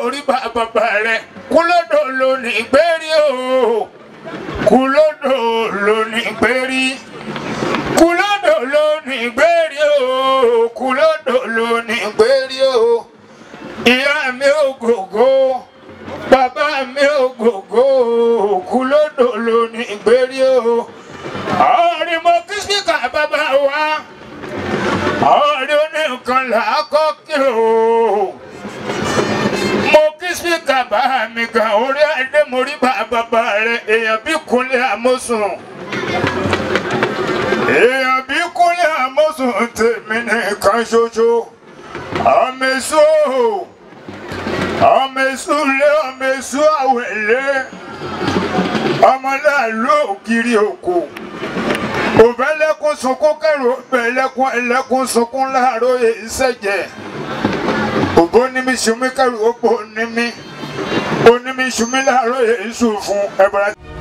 morí bá bàbá rẹ̀ kúlódò ló ní gbérí o kúlódò ló ní gbérí kúlódò ló ní gbérí o kúlódò ló ní gbérí o ìyá mi ò gògó bàbá mi ò gògó kúlódò ló ní gbérí o ọ̀rẹ́ mo kí síkà bàbá wa ọ̀rẹ́ oníkan là á kọ́ kí o mo kí síkà bá mi gan orí adé mo rí bá bàbá rẹ èèyàn bí kúnlẹ̀ àmọ́sùn èèyàn bí kúnlẹ̀ àmọ́sùn tèmi nìkan ṣoṣo ọmọ èso ọmọ èso lé ọmọ èso àwẹ̀lé ọmọ láàlú ògiri òkò òbẹ́lẹ́kùn sunkún kẹrù òbẹ́lẹ́kùn ẹlẹ́kùn sunkún láàárọ̀ ìṣẹ̀jẹ̀ òbó ní mi sùnmí kẹrù òbó ní mi onímí sùnmí láàárọ̀ èṣù fún ẹ̀bùrẹ́.